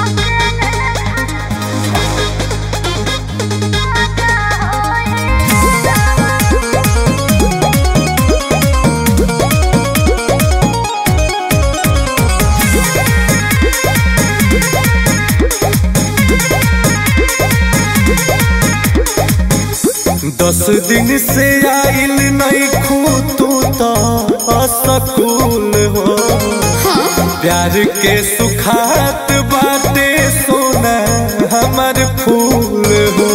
दस दिन से आइल नहीं खू तू तो असकूल हो प्यार के सुखात बाटे सोना हमर फूल हो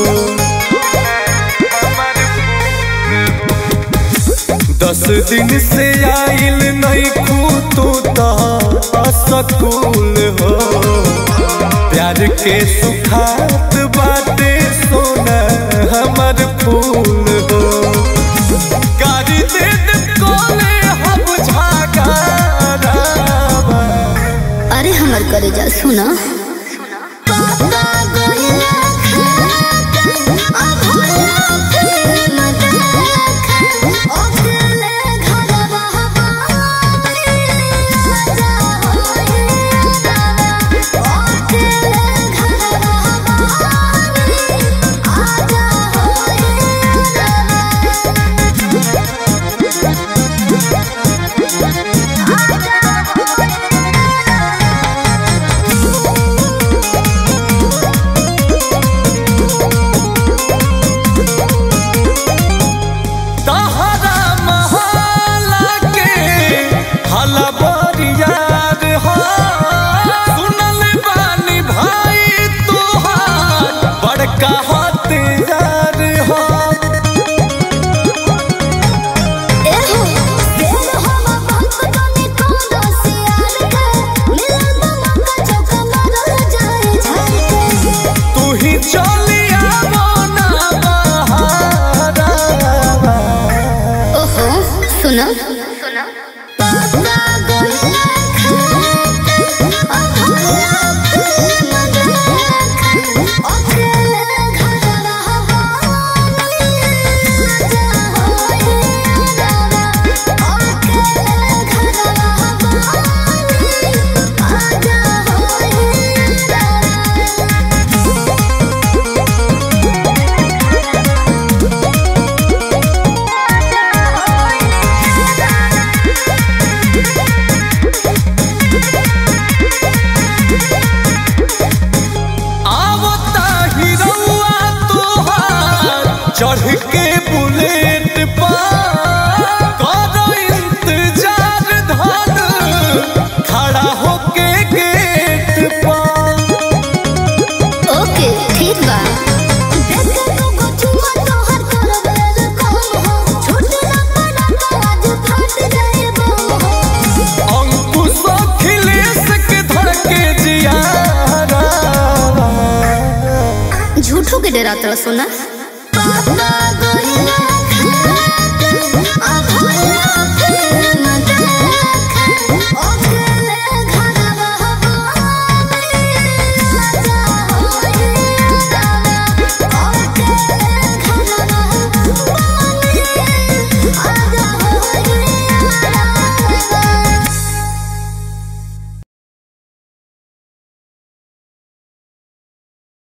दस दिन से आइल नहीं खू तू तो असकूल हो प्यार के सुखात बाटे सोना हमर फूल हो गाड़ी दे दे कोले हम झागारावा अरे हमर करे जा सुना तहरा महला के हलबरियार हो सुनल बानी भाई तोहार बड़का हथियार हो तू ही चलिया मोना बहारावा ओहो सुना आवता हिरौआ तोहार चढ़ के बुलेट पर करो इंतजार धन खड़ा होके गेट पर ओके ठीक बा अंकुश अखिलेश के धड़के जियारा झूठो के डरा तड़ा सोना